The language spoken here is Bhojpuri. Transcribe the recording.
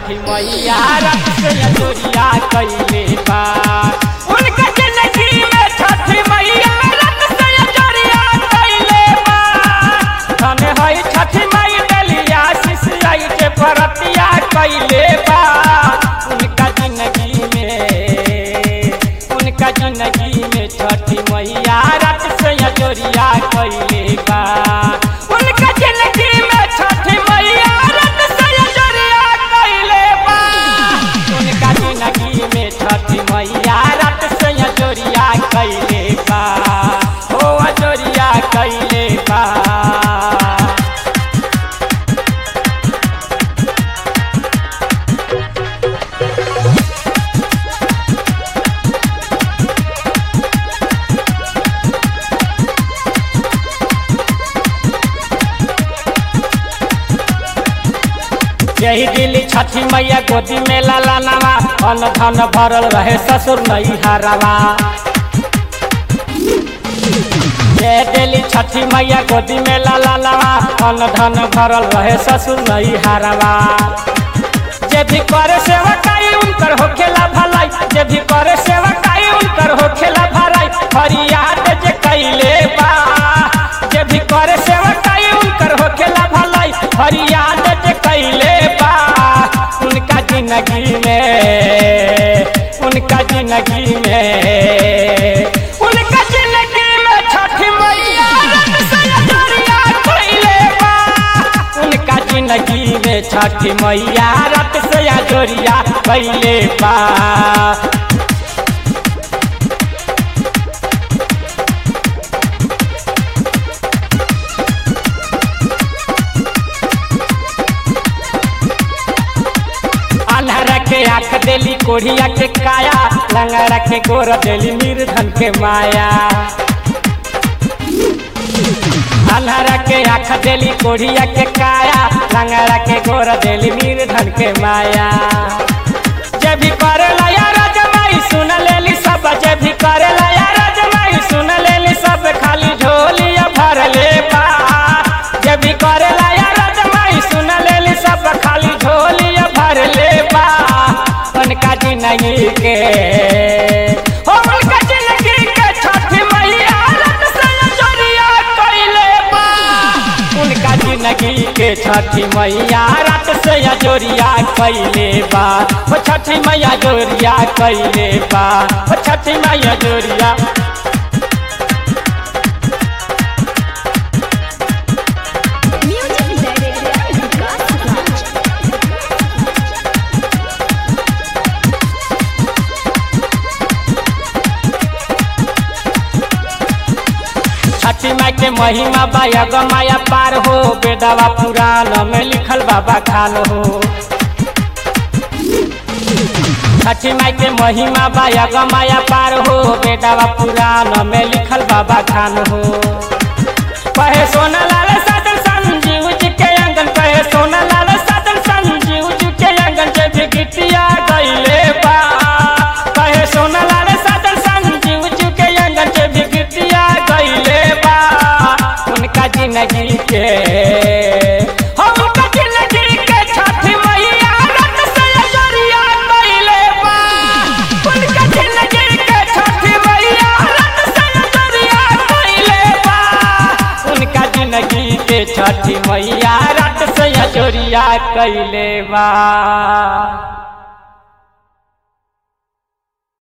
छठी मैया रथ से जोरिया कैले बा उनका जिंदगी में छठी मैया रथ से जोरिया कैले बा धन है छठी मई डलिया शिष्य के परतिया कैले बा उनका जिंदगी में उनका जिंदगी में छठी मैया रथ से जोरिया कैले बा उनका जिंदगी में छठी मैया रथ से जोरिया कैले बा उनका जिंदगी में छठी मैया रथ से जोरिया कैले बा ओ जोरिया कैले बा यही दिल्ली छठी मैया गोदी में लाला नवा अन्न धन भरल रहे ससुर नहीं हरवा ये दिल्ली छठी मैया गोदी में लाला नवा अन्न धन भरल रहे ससुर नहीं हरवा जे भी करे सेवकाई उनकर होखेला भलाई जे भी करे सेवकाई उनकर होखेला भलाई फरियाद जे कैले बा जे भी करे सेवकाई उनकर होखेला भलाई फरियाद जे कैले बा उनका जिंदगी में उनका जिंदगी में उनका जिंदगी में छठी मैया रथ से जोरिया कैले बा उनका जिंदगी में छठी मैया रथ से जोरिया कैले बा अन्हरा के आँख देली कोढ़िया के काया लंगड़ा के गोर देली निर्धन के माया अन्हरा के आँख देली कोढ़िया के काया लंगड़ा के गोर देली निर्धन के माया जे भी करे लया रजमाई सुन लेली सब जे भी करे लया रजमाई सुन लेली सब खाली झोलिया भर ले बा जे भी करे लया रजमाई सुन लेली सब खाली झोलिया भर ले बा उनका जिंदगी के हो उनका जिंदगी के छठी मैया रथ से जोरिया कैले बा उनका जिंदगी के छठी मैया रथ से जोरिया कैले बा ओ छठी मैया जोरिया कैले बा ओ छठी मैया जोरिया Music director Vikas Raj. छठी माई के महिमा बाया गमाया पार हो बेदावा पुराण में लिखल बाबा खान हो छठी माई के महिमा बाया गमाया पार हो बेदावा पुराण में लिखल बाबा खान हो कहे सोना लाल साधन संजीव जी के अंगन कहे सोना लाल साधन संजीव जी के अंगन जे भी गीतिया गईले बा कहे सोना लाल साधन संजीव जी के अंगन जे भी गीतिया गईले बा उनका जिंदगी के हो उनका जिंदगी के छठी मैया रथ से जोरिया गईले बा उनका जिंदगी के छठी मैया रथ से जोरिया गईले बा उनका जिंदगी के छठी मैया रथ से जोरिया कैले बा